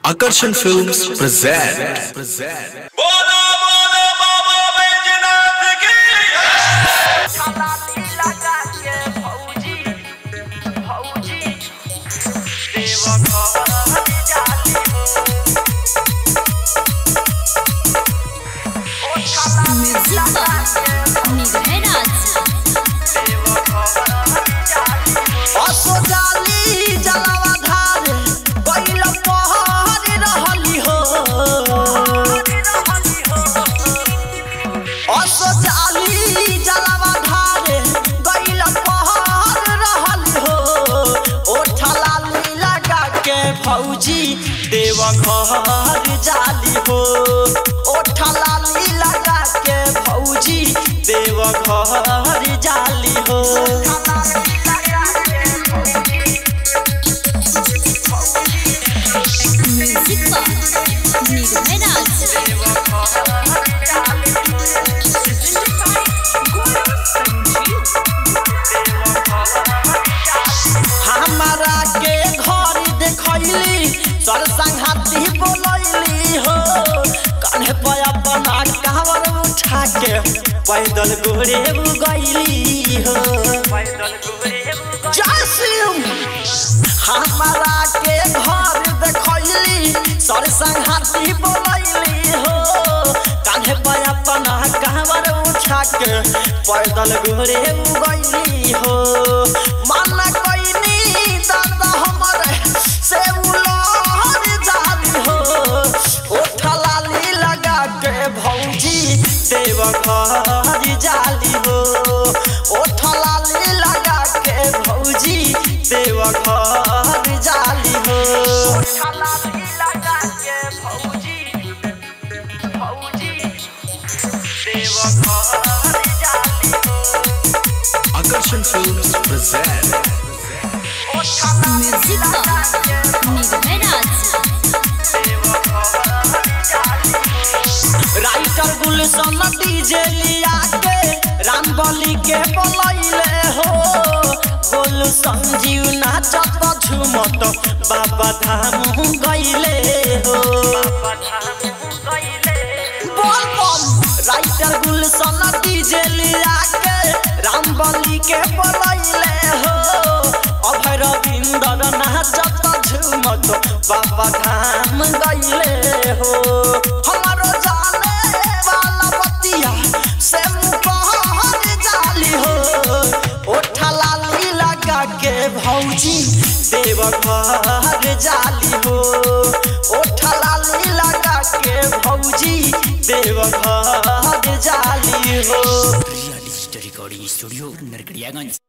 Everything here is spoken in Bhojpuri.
Akarshan Films present. present. बोलो बोलो बाबा बैजनाथ की छलाती लगा के फौजी फौजी देव घर जाली हो ओ छलाती लगा के देव घर जाली हो असो जाली जलावा धार बैल पहर रहली हो असो जाली जलावा धार बैल पहर रहली हो ओठा लाली लगा के फौजी देव घर जाली हो ओठा लाली लगा के फौजी देव घर जाली हो हमारा के घर देखैली सर संघाती बोलैली हो कन्हे पे अपना कावर उठा के पैदल गोरे गईली हो जय सिंह हमारा के घर देखैली सर संघाती बोलैली हो कन्हे पे अपना कावर उठा के पैदल गोरे गईली हो माना कोइनी दादा हमरे से उलहर जाली हो ओठा लाली लगा के भौजी देव घर जाली हो ओठा लाली लगा के भौजी देव घर जाली हो छलाती लगा के फौजी फौजी देव घर जाली हो Akarshan Films present. ओ छलाती लगा के राइटर गुलशन डीजे लिया के राम बलि के बोलैले हो गोलू संजीव नाचत झुमत बाबा धाम गईले हो बोल बम राइटर गुलशन डीजे लिया के राम बलि के बोलैले हो अभय रविंदर नाचत झुमत बाबा धाम गईले हो हमारो जाने वाला बतिया से मुपहर जाली हो ओठा लाली लगा के भौजी देव घर जाली हो ओठा लाली लगा के भौजी देव घर जाली हो real digital recording studio Narkatiaganj